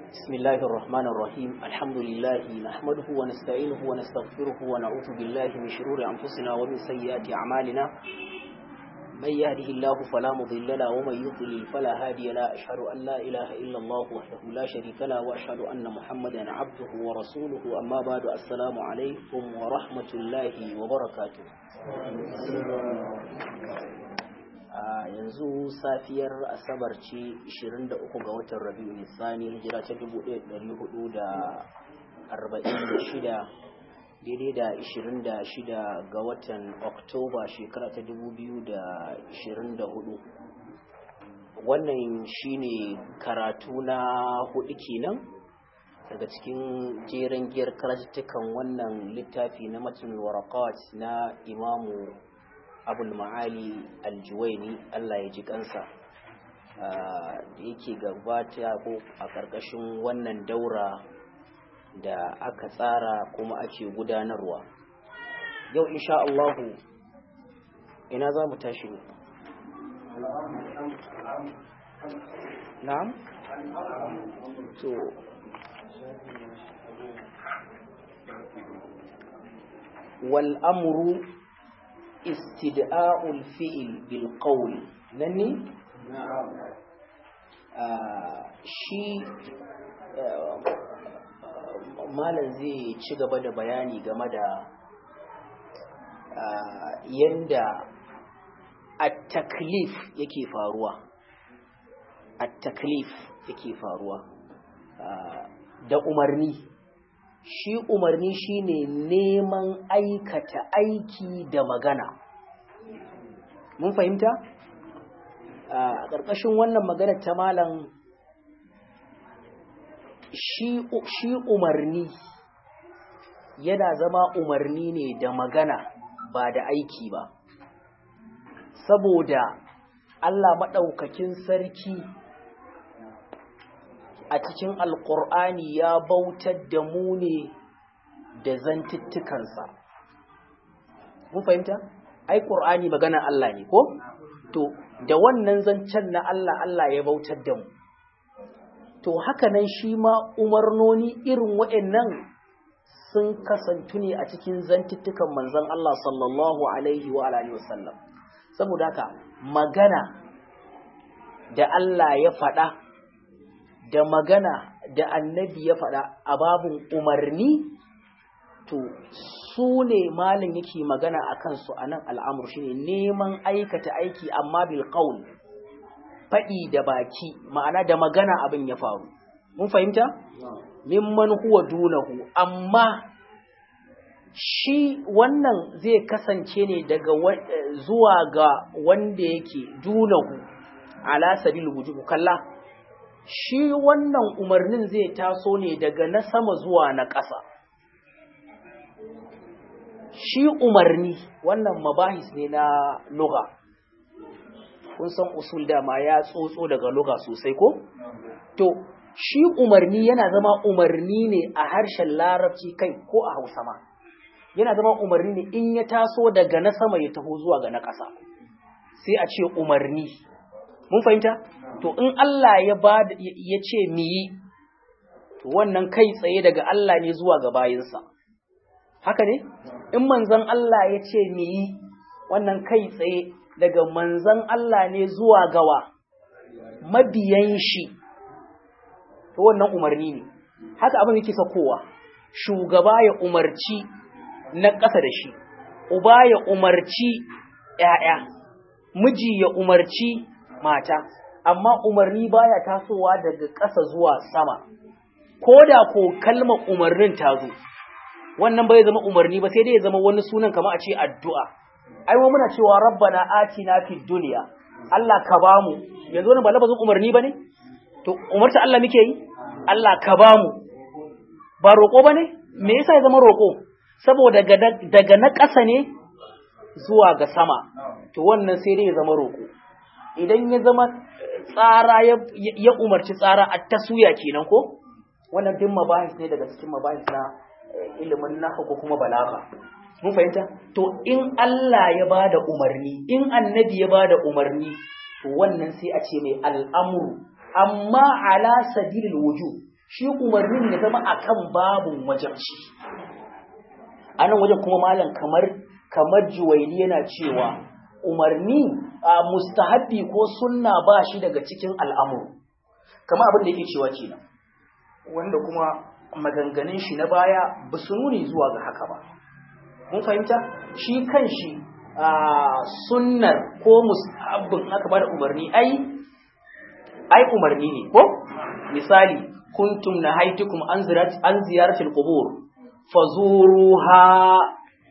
بسم الله الرحمن الرحيم الحمد لله نحمده ونستعينه ونستغفره ونعوذ بالله من شرور أنفسنا ومن سيئات أعمالنا من يهده الله فلا مضل له ومن يضلل فلا هادي له أشهد أن لا إله إلا الله وحده لا شريك له وأشهد أن محمدا عبده ورسوله أما بعد السلام عليكم ورحمة الله وبركاته a yanzu safiyar asabar ce 23 ga watan rabi'u nisani hijira ta 1446 daidai da 26 ga watan oktoba shekara ta 2024 wannan shine karatu na hudu kenan daga cikin jeren giyar karatuttukan wannan littafi na matan warakat na imamu abul ma'ali aljuwaini Allah ya ji kansa da yake gabata ko a ƙarƙashin wannan daura da aka tsara kuma ake gudanarwa yau insha Allahu ina za mu tashi ne na'am to wal amru استدعاء الفئل بالقول نني shi malam zai ci gaba da bayani game da yadda at-taklif yake faruwa at-taklif yake faruwa da umarni shi umarni shine neman aikata aiki da magana mun fahimta a ƙarƙashin wannan magana ta malam shi umarni yana zama umarni ne da magana ba da aiki ba saboda Allah maɗaukakin sarki a cikin alkur'ani ya bautar da mu ne da zantuttukansa mun fahimta ai qur'ani magana Allah ne ko to da wannan zancen na Allah Allah ya bautar da mu to haka nan shi ma umarnoni irin waɗannan sun kasantu ne a cikin zantuttukan manzon Allah sallallahu alaihi wa alihi wasallam saboda haka magana da Allah ya faɗa da magana da annabi ya faɗa a babin umarni to su ne malin yake magana a kansu a nan al'amur shi ne neman aikata aiki amma bil qaul faɗi da baki ma'ana da magana abin ya faru mun fahimta mimman huwa dunahu amma shi wannan zai kasance ne daga zuwa ga wanda yake dunahu ala sabil wujub kalla shi wannan umarnin zai taso ne daga na sama zuwa na ƙasa. Shi umarni wannan mabahis ne na luga. Kun san usul dama ya tsotso daga luga sosai ko? To, shi umarni yana zama umarni ne a harshen larabci kai ko a hausa ma. Yana zama umarni ne in ya taso daga na sama ya taho zuwa ga na ƙasa. Sai a ce umarni. Mun fahimta? to in Allah ya ba ya ce mi yi to wannan kai tsaye daga Allah ne zuwa ga bayinsa haka ne in manzon Allah ya ce mi yi wannan kai tsaye daga manzon Allah ne zuwa gawa mabiyan shi to wannan umarni ne haka abin yake sakowa shugaba ya umarci na ƙasa da shi uba ya umarci ‘ya'ya miji ya umarci mata amma umarni baya tasowa daga ƙasa zuwa sama ko da ko kalmar umarnin ta zo wannan bai zama umarni ba sai dai ya zama wani sunan kamar a ce addu'a ai mu muna cewa rabbana atina fid dunya Allah ka bamu yanzu wannan ba lafazin umarni bane to umarta Allah muke yi Allah ka bamu ba roƙo bane me yasa ya zama roƙo saboda daga na ƙasa ne zuwa ga sama to wannan sai dai ya zama roƙo idan ya zama tsara ya umarci tsara a tasuya kenan ko wannan din mabahis ne daga cikin mabahis na ilimin nahwu ko kuma balaga mun fahimta to in Allah ya bada umarni in annabi ya bada umarni to wannan sai a ce mai al'amru amma ala sabilil wujub shi umarnin ya zama akan babun wajabci a nan wajen kuma malam kamar kamar juwaili yana cewa umarni a mustahabbi ko sunna ba shi daga cikin al'amuru kamar abin da yake cewa kenan wanda kuma maganganun shi na baya ba su nuni zuwa ga haka ba mun fahimta shi kan shi a sunnar ko mustahabbin aka bada umarni ai ai umarni ne ko misali kuntum nahaitukum an ziyarat an ziyaratil qubur fazuruha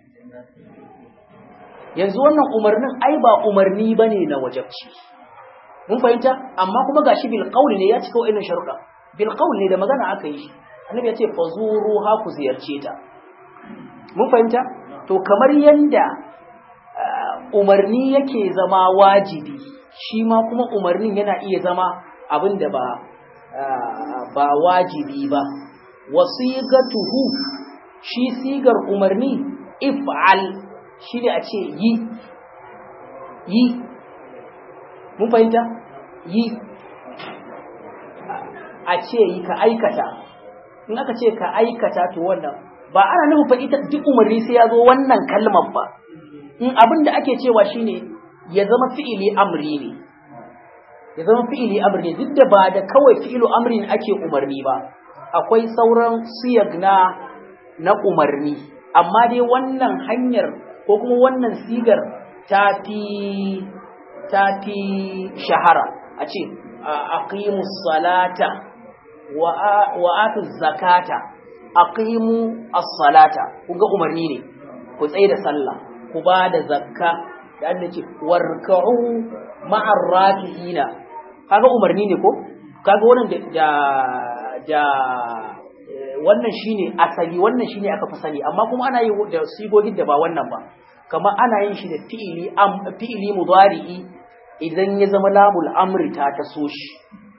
yanzu wannan umarnin ai ba umarni bane na wajabci mun fahimta amma kuma gashi bil qawli ne ya cika wa'annan sharuɗa bil qawli ne da magana aka yi annabi ya ce fazuruha ku ziyarce ta mun fahimta to kamar yanda umarni yake zama wajibi shi ma kuma umarnin yana iya zama abin da ba ba wajibi ba wasigatuhu shi sigar umarni if'al shi ne a ce yi yi mun fahimta yi a ce yi ka aikata in aka ce ka aikata to wannan ba ana nufin fa ita duk umarni sai ya zo wannan kalmar ba in abin da ake cewa shine ya zama fi'ili amri ne ya zama fi'ili amri ne duk da ba da kawai fi'ilu amri ne ake umarni ba akwai sauran siyag na na umarni amma dai wannan hanyar ko kuma wannan sigar ta fi ta fi shahara a ce aqimus salata wa atu zakata aqimu as-salata kun ga umarni ne ku tsaye da sallah ku ba da zakka da Allah ce warka'u ma'ar raki'ina kaga umarni ne ko kaga wannan da da wannan shine asali wannan shine aka fi sani amma kuma ana yi da sigogin da ba wannan ba kamar ana yin shi da fi'ili am fi'ili mudari'i idan ya zama lamul amri ta taso shi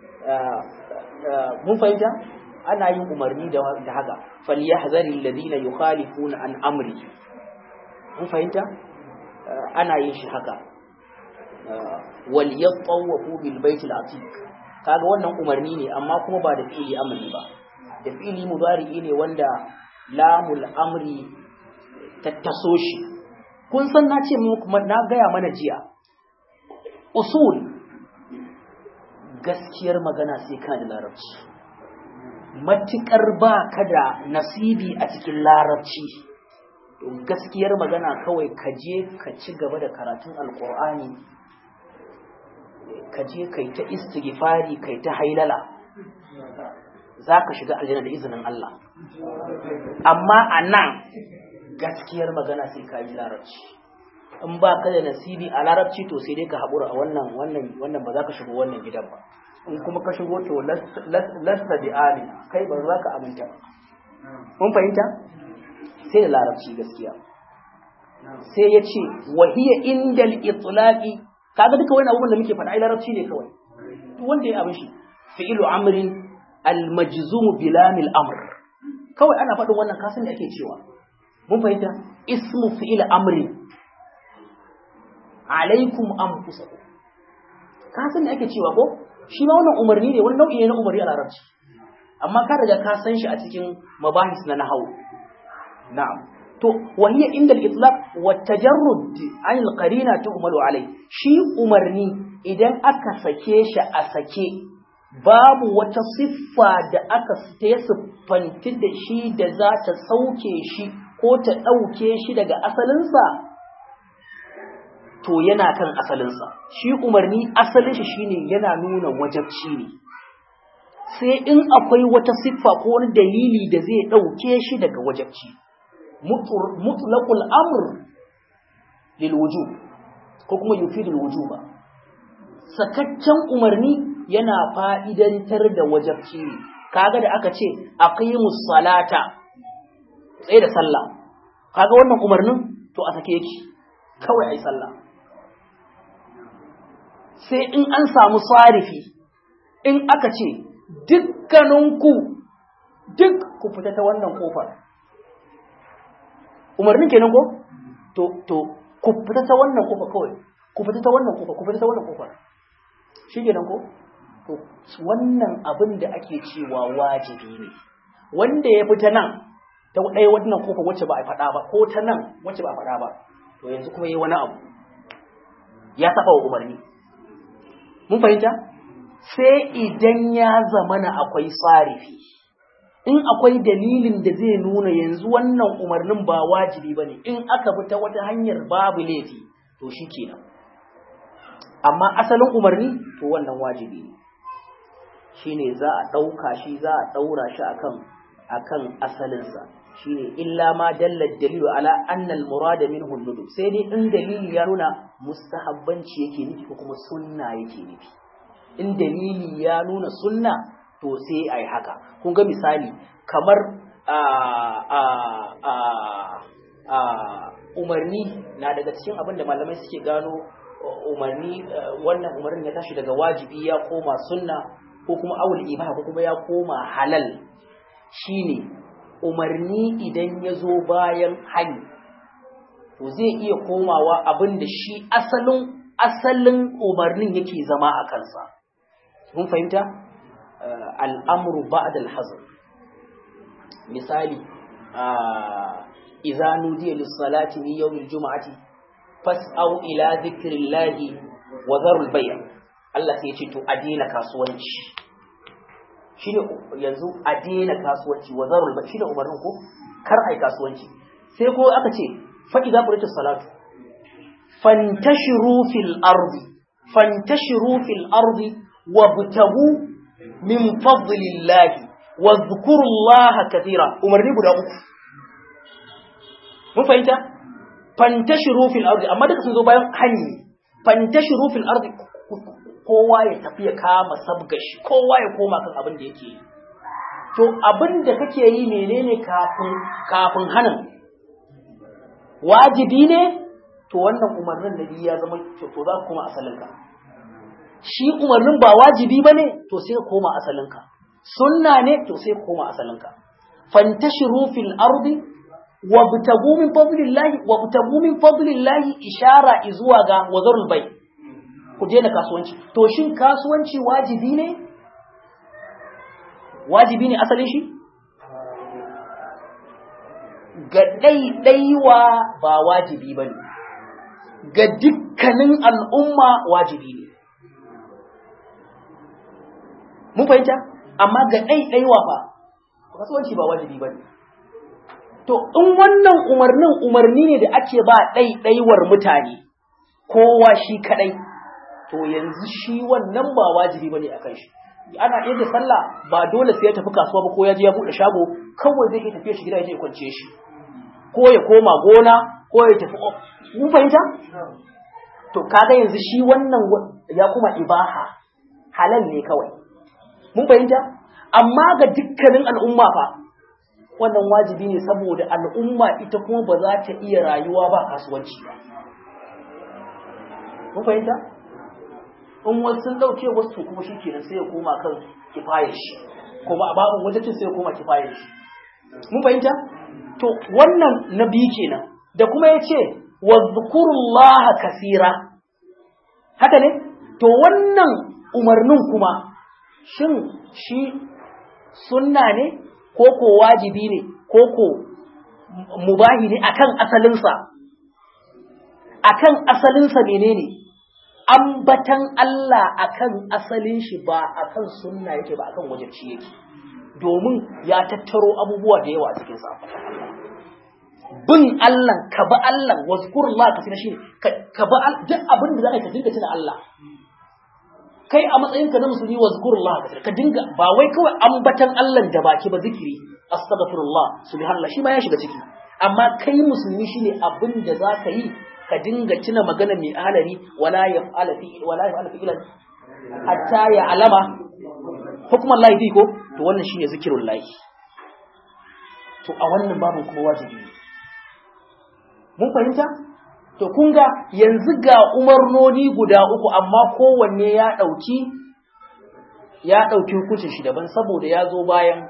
mun fahimta ana yin umarni da haka falyahzaril ladina yukhalifuna an amri mun fahimta ana yin shi haka wal yatawafu bil baitil atiq kaga wannan umarni ne amma kuma ba da fi'ili amri ba da fi'ili mudari'i ne wanda lamul amri tattaso shi kun san na ce muku na gaya mana jiya usul gaskiyar magana sai kana da larabci matukar ba ka da nasibi a cikin larabci gaskiyar magana kawai ka je ka ci gaba da karatun alkur'ani ka je kai ta istighfari kai ta hailala za ka shiga aljanna da izinin Allah amma a nan gaskiyar magana sai ka yi larabci in ba ka da nasibi a larabci to sai dai ka haƙura a wannan wannan wannan ba za ka shigo wannan gidan ba in kuma ka shigo to lasta bi ali kai ba za ka aminta ba mun fahimta sai da larabci gaskiya sai ya ce wahiya indal itlaqi kaga duka wani abubuwan da muke faɗa ai larabci ne kawai duk wanda ya abin shi fi'lu amrin al majzum bilamil amr kawai ana faɗin wannan kasan da ake cewa mun fahimta ismu fi'il amrin alaikum anfusakum kasan da ake cewa ko shi ma wannan umarni ne wani nau'i ne na umarni a larabci amma ka riga ka san shi a cikin mabahis na nahawu na'am to wahiya inda al-itlaq wa tajarrud an al-qarina tuhmalu alai shi umarni idan aka sake shi a sake babu wata siffa da aka ta siffanti da shi da za ta sauke shi ko ta ɗauke shi daga asalinsa to yana kan asalinsa shi umarni asalin shi shine yana nuna wajabci ne sai in akwai wata siffa ko wani dalili da zai ɗauke shi daga wajabci mutlaqul amr lil wujub ko kuma yufidul wujuba sakaccen umarni yana fa'idantar da wajabci ne kaga da aka ce aqimus salata tsaye da sallah kaga wannan umarnin to a sake yake kawai ai sallah sai in an samu sarifi in aka ce dukkaninku duk ku fita ta wannan kofar umarnin kenan ko to to ku fita ta wannan kofar kawai ku fita ta wannan kofar ku fita ta wannan kofar shi kenan ko to wannan abin da ake cewa wajibi ne wanda ya fita nan ta ɗaya wannan kofa wacce ba a faɗa ba ko ta nan wacce ba a faɗa ba to yanzu kuma yi wani abu ya saba wa umarni mun fahimta sai idan ya zamana akwai tsarifi in akwai dalilin da zai nuna yanzu wannan umarnin ba wajibi ba ne in aka bi ta wata hanyar babu laifi to shi kenan amma asalin umarni to wannan wajibi ne shine za a ɗauka shi za a ɗaura shi akan akan asalinsa shine illa ma dalla dalilu ala anna al murada minhu nudub sai dai in dalili ya nuna mustahabbanci yake nufi ko kuma sunna yake nufi in dalili ya nuna sunna to sai ai haka kun ga misali kamar a a a a umarni na daga cikin abin da malamai suke gano umarni wannan umarnin ya tashi daga wajibi ya koma sunna ko kuma awul ibaha ko kuma ya koma halal shine umarni idan ya zo bayan hani to zai iya komawa abin da shi asalin asalin umarnin yake zama a kansa mun fahimta al'amru ba'da al-hazr misali idza nudiya lis-salati min yawm al-jum'ati fas'au ila dhikrillahi wa dharul bay' Allah sai ya ce to a daina kasuwanci shine yanzu a daina kasuwanci wa zarul ba shine umarnin ko kar ai kasuwanci sai ko aka ce fa idza qurita salatu fantashiru fil ardi fantashiru fil ardi wabtagu min fadlillahi wa dhkurullaha katira umarni guda uku mun fahimta fantashiru fil ardi amma duka sun zo bayan hanyi fantashiru fil ardi kowa ya tafi ya kama sabgashi kowa ya koma kan abin da yake yi to abin da kake yi menene kafin kafin hanin wajibi ne to wannan umarnin nabi ya zama to za ka koma asalinka shi umarnin ba wajibi ba ne to sai ka koma asalinka sunna ne to sai ka koma asalinka fantashiru fil ardi wabtagu min fadlillahi wabtagu min fadlillahi ishara izuwa ga wazarul bai ku daina kasuwanci to shin kasuwanci wajibi ne wajibi ne asalin shi ga ɗaiɗaiwa ba wajibi ba ne ga dukkanin al'umma wajibi ne mun fahimta amma ga ɗaiɗaiwa fa kasuwanci ba wajibi ba ne to in wannan umarnin umarni ne da ake ba ɗaiɗaiwar mutane kowa shi kaɗai to yanzu shi wannan ba wajibi bane akan shi ana iya da sallah ba dole sai ya tafi kasuwa ba ko ya je ya bude shago kawai zai iya tafiya shi gida ya je kwance shi ko ya koma gona ko ya tafi mun fahimta to kaga yanzu shi wannan ya kuma ibaha halal ne kawai mun fahimta amma ga dukkanin al'umma fa wannan wajibi ne saboda al'umma ita kuma ba za ta iya rayuwa ba kasuwanci ba mun fahimta in wasu sun dauke wasu kuma shi kenan sai ya koma kan kifayar shi kuma a babin wajacin sai ya koma kifayar shi mun fahimta to wannan na biyu kenan da kuma ya ce wa zukurullaha kasira haka ne to wannan umarnin kuma shin shi sunna ne ko ko wajibi ne ko ko mubahi ne akan asalinsa akan asalinsa menene ambatan Allah akan asalin shi ba akan sunna yake ba akan wajibci yake domin ya tattaro abubuwa da yawa a cikin sa bin Allah ka bi Allah wazkurullah ka tuna shi ka bi duk abin da zaka ka dinga tuna Allah kai a matsayin ka na musulmi wazkurullah ka dinga ba wai kawai ambatan Allah da baki ba zikiri astaghfirullah subhanallah shi ma ya shiga ciki amma kai musulmi shine abin da zaka yi ka dinga tuna magana mai ahalari wala yaf'ala fi wala yaf'ala fi ilan hatta ya alama hukumar lahi ko to wannan shine zikirul lahi to a wannan babin kuma wajibi ne mun fahimta to kun ga yanzu ga umarnoni guda uku amma kowanne ya dauki ya dauki hukuncin shi daban saboda ya zo bayan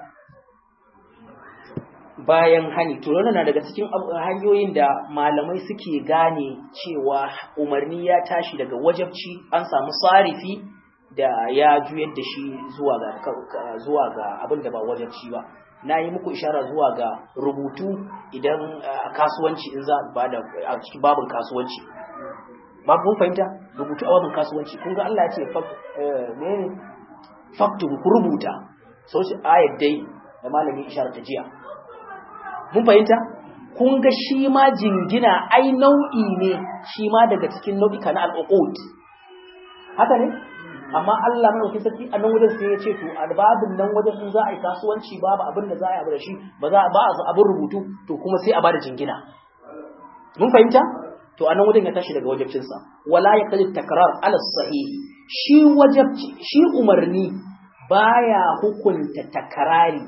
bayan hani to wannan na daga cikin hanyoyin da malamai suke gane cewa umarni ya tashi daga wajabci an samu sarifi da ya juyar da shi zuwa ga zuwa ga abin da ba wajabci ba na yi muku ishara zuwa ga rubutu idan kasuwanci in za ba da a cikin babin kasuwanci babu kun fahimta rubutu a babin kasuwanci kun ga Allah ya ce menene faktubu ku rubuta sau shi ayat dai da malamin ishara ta jiya mun fahimta kun ga shi ma jingina ai nau'i ne shi ma daga cikin nau'ika na al'uqud haka ne amma Allah mai sarki a nan wajen sai ya ce to albabin nan wajen in za a yi kasuwanci babu abin da za a yi abu da shi ba za ba a abin rubutu to kuma sai a bada jingina mun fahimta to a nan wajen ya tashi daga wajibcin sa wala ya kadi takrar ala sahihi shi wajibci shi umarni baya hukunta takrari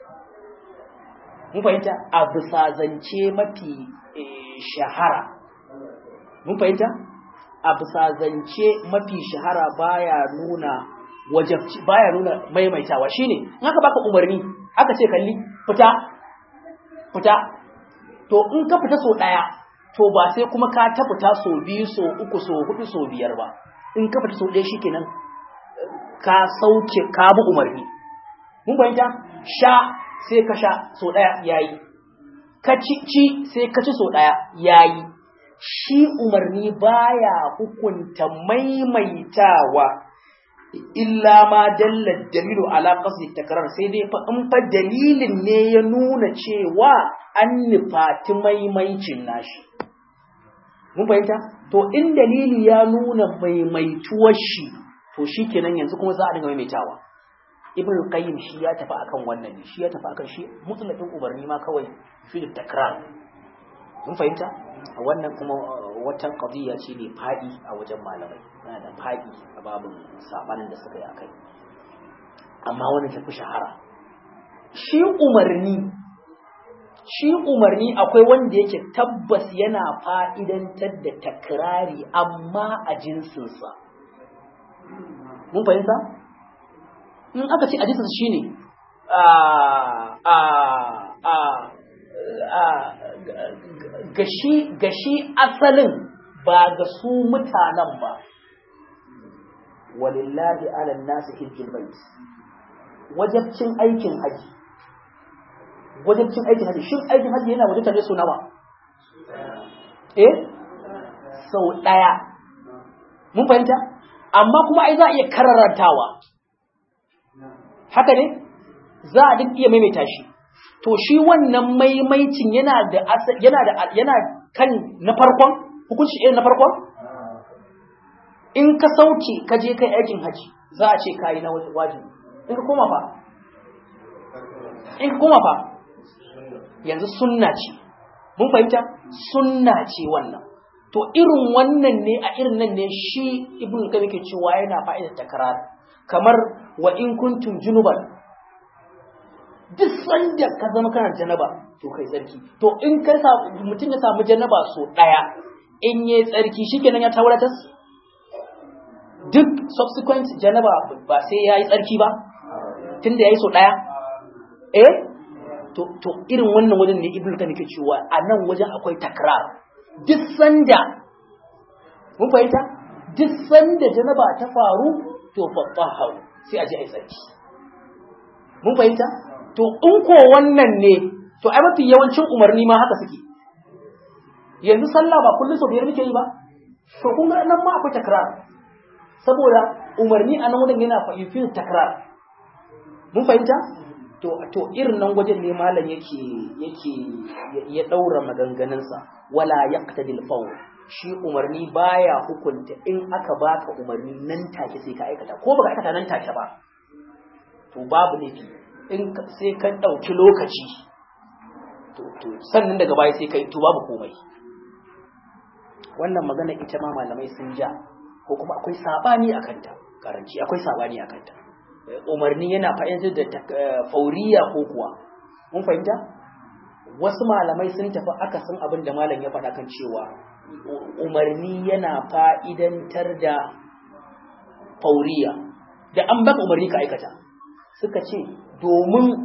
mun fahimta a bisa zance mafi shahara mun fahimta a bisa zance mafi shahara baya nuna wajabci baya nuna maimaitawa shine in aka baka umarni aka ce kalli fita fita to in ka fita so daya to ba sai kuma ka ta fita so biyu so uku so hudu so biyar ba in ka fita so daya shikenan ka sauke ka bi umarni mun fahimta sha sai ka sha so daya yayi ka ci ci sai ka ci so daya yayi shi umarni baya hukunta maimaitawa illa ma dalla dalilu ala qasdi takrar sai dai fa in fa dalilin ne ya nuna cewa an nufati maimaicin nashi mun fahimta to in dalili ya nuna maimaituwar shi to shikenan yanzu kuma za a dinga maimaitawa ibn qayyim shi ya tafi akan wannan ne shi ya tafi akan shi mutlaqin umarni ma kawai shi da takrar mun fahimta wannan kuma wata qadiyya ce ne fadi a wajen malamai yana da fadi a babin sabanin da suka yi akai amma wannan tafi shahara shi umarni shi umarni akwai wanda yake tabbas yana fa'idantar da takrari amma a jinsinsa mun fahimta in aka ce a jinsinsa shine a a a gashi gashi asalin ba ga su mutanen ba walillahi ala nasi hijjul bait wajabcin aikin haji wajabcin aikin haji shin aikin haji yana wajabta ne so nawa eh sau daya mun fahimta amma kuma ai za a iya kararantawa haka ne za a duk iya maimaita shi to shi wannan maimaicin yana da yana da yana kan na farkon hukunci irin na farkon in ka sauke ka je kai aikin haji za a ce kayi na wajibi in ka koma fa in ka koma fa yanzu sunna ce mun fahimta sunna ce wannan to irin wannan ne a irin nan ne shi ibn kabi ke cewa yana fa'idar takrar kamar wa in kuntum junuban duk sanda ka zama kana janaba to kai tsarki to in ka mutum ya samu janaba so daya in yi tsarki shikenan ya tauratas duk subsequent janaba ba sai ya yi tsarki ba tunda ya yi so daya eh to to irin wannan wajen ne ibnu kan yake cewa a nan wajen akwai takrar duk sanda mun fahimta duk sanda janaba ta faru to fattahu sai a ji ai tsarki mun fahimta to in ko wannan ne to ai mafi yawancin umarni ma haka suke yanzu sallah ba kullum sau biyar muke yi ba to kun ga nan ma akwai takrar saboda umarni a nan wajen yana fahimfin takrar mun fahimta to to irin nan wajen ne malam yake yake ya daura maganganunsa wala yaqtadil fawl shi umarni baya hukunta in aka baka umarni nan take sai ka aikata ko baka aikata nan take ba to babu laifi in sai ka ɗauki lokaci to sannan daga baya sai kai to babu komai wannan magana ita ma malamai sun ja ko kuma akwai sabani a kanta karanci akwai sabani a kanta umarni yana fa'idar da fauriya ko kuwa mun fahimta wasu malamai sun tafi akasin abin da malam ya faɗa kan cewa umarni yana fa'idantar da fauriya da an baka umarni ka aikata suka ce domin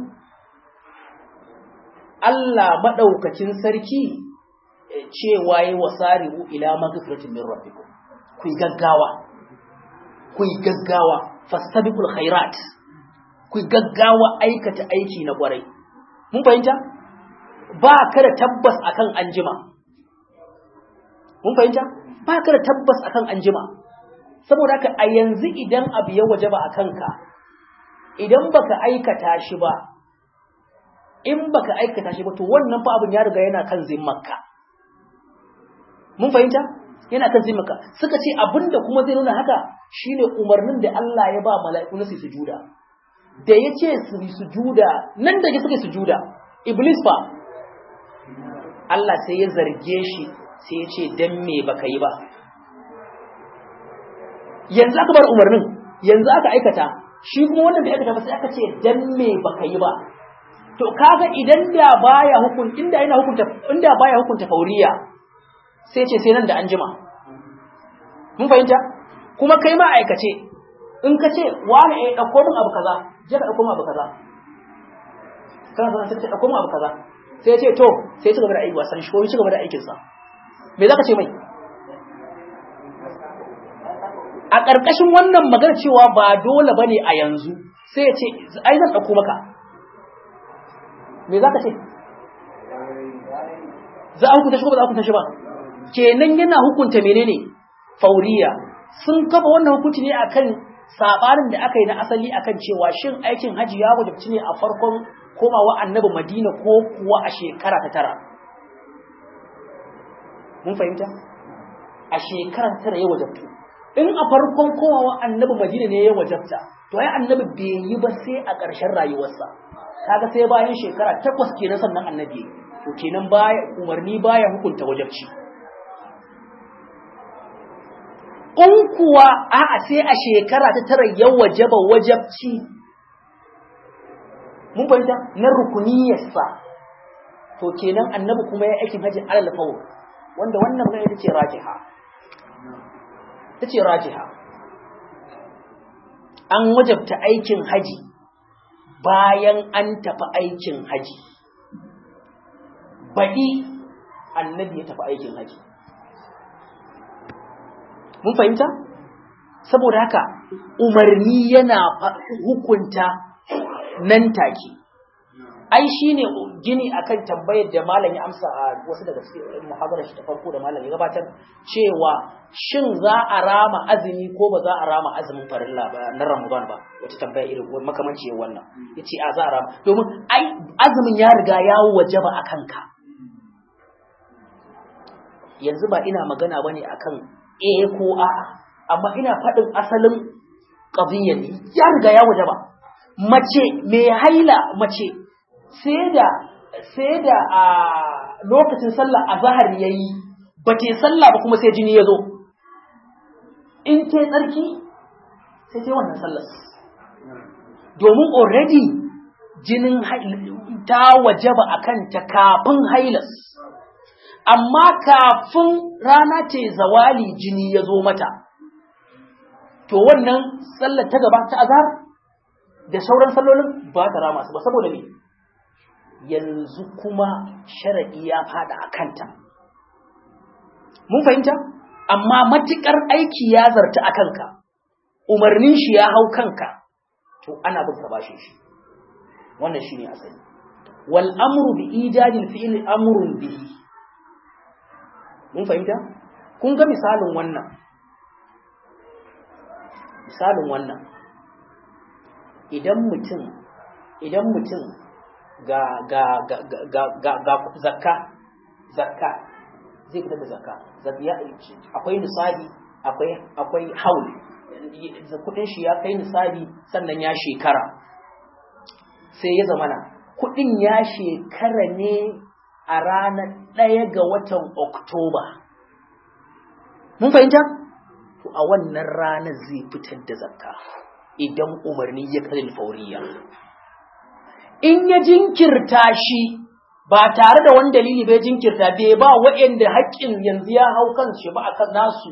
Allah maɗaukacin sarki cewa yi wa sari'u ila magfiratin min rabbikum ku gaggawa ku yi gaggawa fastabiqul khairat ku yi gaggawa aikata aiki na kwarai mun fahimta ba ka da tabbas akan anjima mun fahimta ba ka da tabbas akan anjima saboda haka a yanzu idan abu ya wajaba a kanka idan baka aikata shi ba in baka aikata shi ba to wannan fa abin ya riga yana kan zimmarka mun fahimta yana kan zimmarka suka ce abinda kuma zai nuna haka shine umarnin da Allah ya ba mala'iku na su sujuda da ya ce su yi sujuda nan da suka sujuda iblis fa Allah sai ya zarge shi sai ya ce dan me baka yi ba yanzu aka bar umarnin yanzu aka aikata shi kuma wannan da aikata ba sai aka ce dan me baka yi ba to kaga idan da baya hukun inda yana hukunta inda baya hukunta fauriya sai ce sai nan da anjima mun fahimta kuma kai ma aikace in ka ce wani eh dauko min abu kaza je ka dauko min abu kaza kana sanar sai dauko min abu kaza sai ya ce to sai ya ci gaba da aiki wasan shi ko ya ci gaba da aikin sa me zaka ce mai a ƙarƙashin wannan magana cewa ba dole bane a yanzu sai ya ce ai zan dauko maka me za ka ce za a hukunta shi ko ba za a hukunta shi ba kenan yana hukunta menene fauriya sun kafa wannan hukunci ne akan sabanin da aka yi na asali akan cewa shin aikin haji ya wajabci ne a farkon komawa annabi madina ko kuwa a shekara ta tara mun fahimta a shekara ta tara ya wajabtu in a farkon komawa annabi madina ne ya wajabta to ai annabi bai yi ba sai a ƙarshen rayuwarsa kaga sai bayan shekara takwas kenan sannan annabi to kenan baya umarni baya hukunta wajabci in kuwa a'a sai a shekara ta tara ya wajaba wajabci mun fahimta na rukuniyarsa to kenan annabi kuma ya aikin hajji alal fawr wanda wannan magana ita ce rajiha ita ce rajiha an wajabta aikin haji bayan an tafi aikin haji baɗi annabi ya tafi aikin haji mun fahimta saboda haka umarni yana hukunta nan take ai shine gini akan tambayar da malam ya amsa a wasu daga cikin muhadarar shi ta farko da malam ya gabatar cewa shin za a rama azumi ko ba za a rama azumin farilla ba na Ramadan ba wata tambaya irin makamanci wannan yace a za a rama domin ai azumin ya riga ya wajaba akan ka yanzu ba ina magana bane akan eh ko a'a amma ina faɗin asalin qadiyyar ya riga ya wajaba mace mai haila mace sai da sai da a lokacin sallah azhar yayi ba ta sallah ba kuma sai jini ya zo in ta tsarki sai ta wannan sallar domin already jinin ta wajaba akan ta kafin hailas amma kafin rana ce zawali jini ya zo mata to wannan sallar ta gaba ta azhar da sauran sallolin ba ta rama su ba saboda me yanzu kuma sharaɗi ya fada a kanta. Mun fahimta? Amma matuƙar aiki ya zarta a kanka, umarnin shi ya hau kanka, to ana bin ka bashin shi. Wannan shi ne asali. Wal amru bi ijadil fi'il amrun bihi. Mun fahimta? Kun ga misalin wannan. Misalin wannan. Idan mutum idan mutum ga ga ga ga ga ga zakka zakka zai fitar da zakka akwai nisabi akwai akwai haul kudin shi ya kai nisabi sannan ya shekara sai ya zamana kudin ya shekara ne a ranar ɗaya ga watan oktoba mun fahimta to a wannan ranar zai fitar da zakka idan umarni ya kalli fauriya in ya jinkirta shi ba tare da wani dalili bai jinkirta bai ba waɗanda haƙƙin yanzu ya hau kan shi ba akan nasu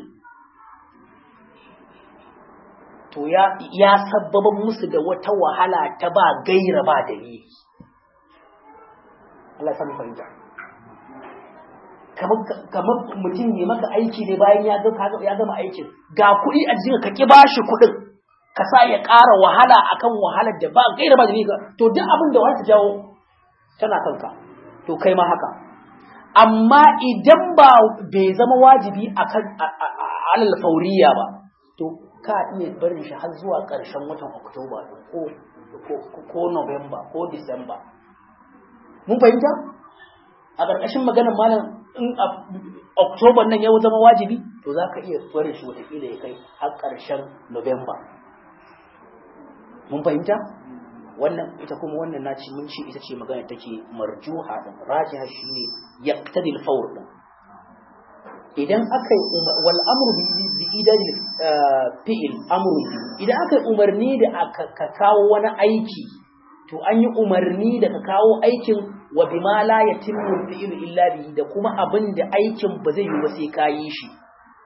to ya ya sabbaba musu da wata wahala ta ba gaira ba dalili Allah ya fahimta kamar mutum ne maka aiki ne bayan ya gama aikin ga kuɗi a jikin ka ki bashi kuɗin ka sa ya ƙara wahala akan wahalar da ba gaira ba da to duk abin da wani ta jawo tana kanka to kai ma haka amma idan ba bai zama wajibi akan alal fauriya ba to ka iya barin shi har zuwa ƙarshen watan oktoba ko ko november ko disamba mun fahimta a ƙarƙashin maganar malam in oktoba nan ya zama wajibi to za ka iya barin shi watakila ya kai har ƙarshen november mun fahimta wannan ita kuma wannan naci mun ce ita ce magana take marjuha din rajiha shine yaqtadi al-fawr din idan aka yi wal amru bi idani fi'il amru idan aka yi umarni da aka kawo wani aiki to an yi umarni da ka kawo aikin wa bima la yatimmu fi'il illa bihi da kuma abin da aikin ba zai yi ba sai ka yi shi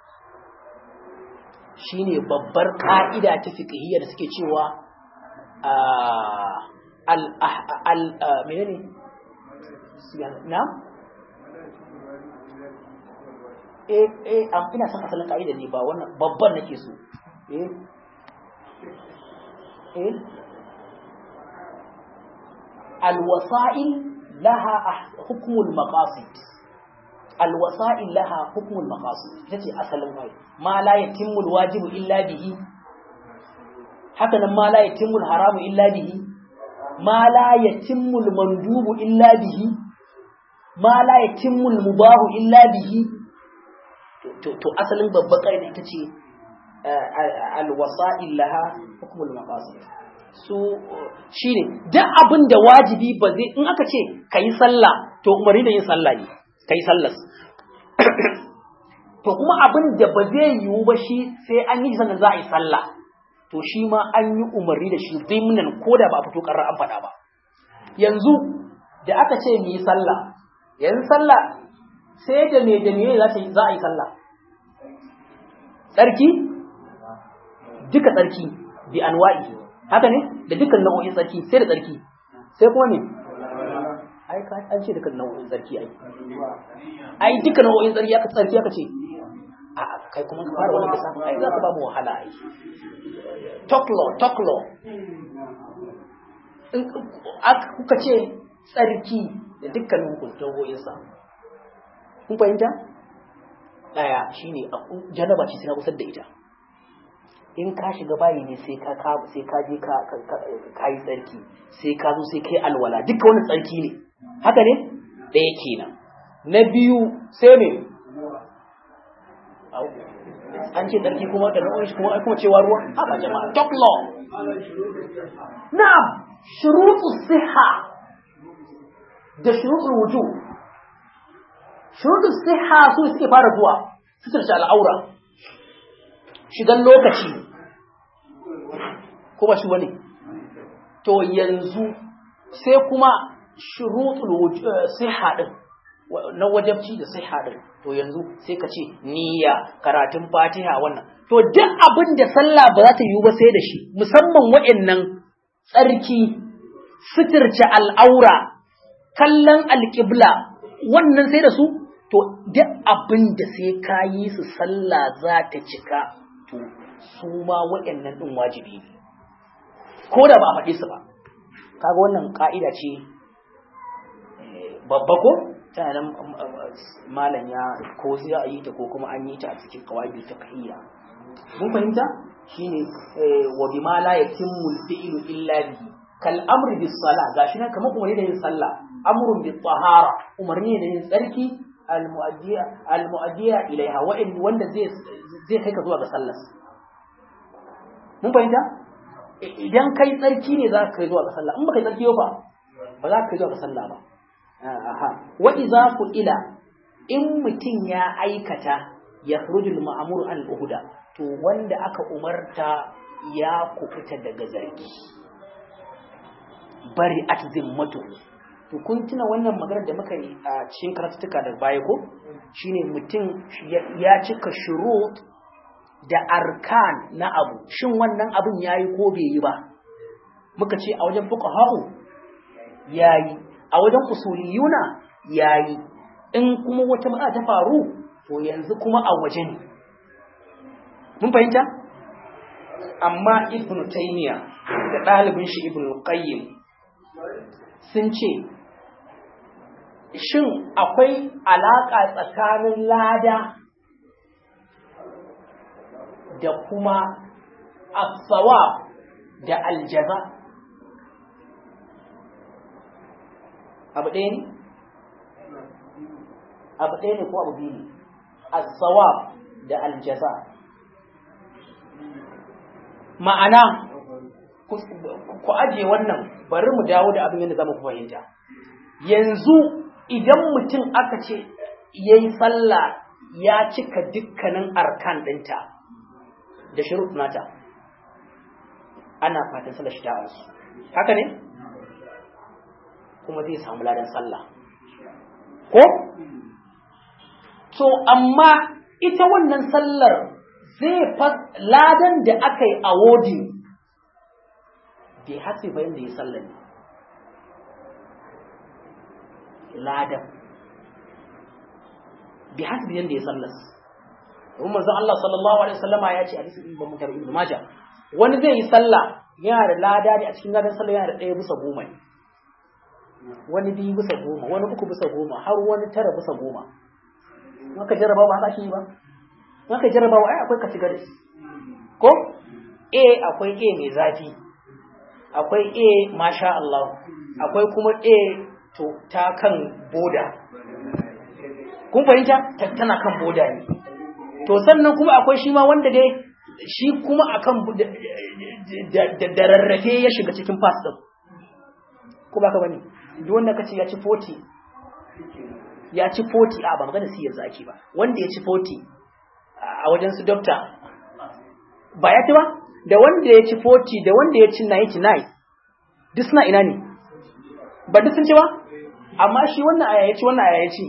shine babbar ka'ida ta fiqhiyya da suke cewa al al menene na eh eh am ina son asalin ka'ida ne ba wannan babban nake so eh eh alwasa'il laha hukmul maqasid alwasa'il laha hukmul maqasid tace asalin kai ma la yatimmu alwajibu illa bihi haka nan ma la yatimmu alharamu illa bihi ma la yatimmu almandubu illa bihi ma la yatimmu almubahu illa bihi to asalin babban kai ita ce alwasa'il laha hukmul maqasid su shine duk abin da wajibi ba zai in aka ce kayi sallah to umarni da yin sallah ne kayi sallah to kuma abin da ba zai yiwu ba shi sai an yi sannan za a yi sallah to shi ma an yi umarni da shi zimnan ko da ba a fito karar an faɗa ba yanzu da aka ce mu yi sallah yanzu sallah sai da me da me za a yi sallah tsarki duka tsarki bi anwa'i haka ne da dukkan nau'o'in tsarki sai da tsarki sai kuma ne ai ka an ce dukkan nau'o'in tsarki ai ai dukkan nau'o'in tsarki aka tsarki aka ce a kai kuma ka fara wannan lissafin ai za ka ba mu wahala ai toklo toklo in kuka ce tsarki da dukkan nau'o'in sa kun fahimta daya shine janaba ce sai na kusa da ita in ka shiga bayi ne sai ka sai ka je ka ka yi tsarki sai ka zo sai kai alwala duka wani tsarki ne haka ne ɗaya kenan na biyu sai ne an ce tsarki kuma da nau'in shi kuma kuma cewa ruwa haka jama'a top law na'am shurutu siha da shurutul wujub shurutul siha su suke fara zuwa suturce al'aura shigan lokaci kuma shi wani to yanzu sai kuma shurutul siha din na wajabci da siha din to yanzu sai ka ce niyya karatun fatiha wannan to duk abin da sallah ba za ta yi ba sai da shi musamman wa'annan tsarki suturce al'aura kallon alƙibla wannan sai da su to duk abin da sai ka yi su sallah za ta cika to su ma waɗannan ɗin wajibi ne ko da ba a faɗi su ba kaga wannan ƙa'ida ce babba ko tana nan malam ya ko sai a yi ta ko kuma an yi ta a cikin kawai ta kahiyya mun fahimta shine wa bima la yatimmu al-fi'lu illa bihi kal amri bis sala gashi nan kamar umarni da yin sallah amrun bit tahara umarni da yin tsarki al muaddiya al muaddiya ilaiha wa wanda zai zai kai ka zuwa ga sallar mun fahimta idan kai tsarki ne za ka kai zuwa ga sallah in ba kai tsarki ba ba za ka kai zuwa ga sallah ba aha wa idza ila in mutum ya aikata yakhrujul ma'mur al uhda to wanda aka umarta ya kufuta daga zargi bari at zimmatu to kun tuna wannan maganar da muka yi a cikin karatuka da baya ko shine mutum ya cika shurut da arkan na abu shin wannan abin yayi ko bai yi ba muka ce a wajen fuqaha'u yayi a wajen usuliyuna yayi in kuma wata matsala ta faru to yanzu kuma a waje ne mun fahimta amma ibnu taymiya da ɗalibin shi ibnu qayyim sun ce shin akwai alaƙa tsakanin lada da kuma asawa da aljaza abu ɗaya ne? abu ɗaya ne ko abu biyu ne asawa da aljaza ma'ana ku ajiye wannan bari mu dawo da abin yadda zama ku fahimta yanzu idan mutum aka ce ya yi sallah ya cika dukkanin arkan ɗinta da shirut nata ana fatan sallar shi ta arsu haka ne kuma zai samu ladan sallah ko to amma ita wannan sallar zai ladan da aka yi a wodin bai hatsi bayan da ya sallar ne ladan bi hasbi yanda ya sallas kuma manzon Allah sallallahu alaihi wasallama ya ce a cikin ibn Mutar ibn Majah wani zai yi sallah yana da lada ne a cikin ladan sallah yana da ɗaya bisa goma ne wani biyu bisa goma wani uku bisa goma har wani tara bisa goma maka jarraba ba haka yi ba maka jarraba ai akwai categories ko A akwai A mai zafi akwai A masha Allah akwai kuma A to ta kan boda kun fahimta tana kan boda ne to sannan kuma akwai shi ma wanda dai shi kuma akan da rarrafe ya shiga cikin fas din ko ba ka bane duk wanda kace ya ci 40 ya ci 40 a ba magana sai yanzu ake ba wanda ya ci 40 a wajen su doctor ba ya ci ba da wanda ya ci 40 da wanda ya ci 99 duk suna ina ne ba duk sun ci ba amma shi wannan aya ya ci wannan aya ya ci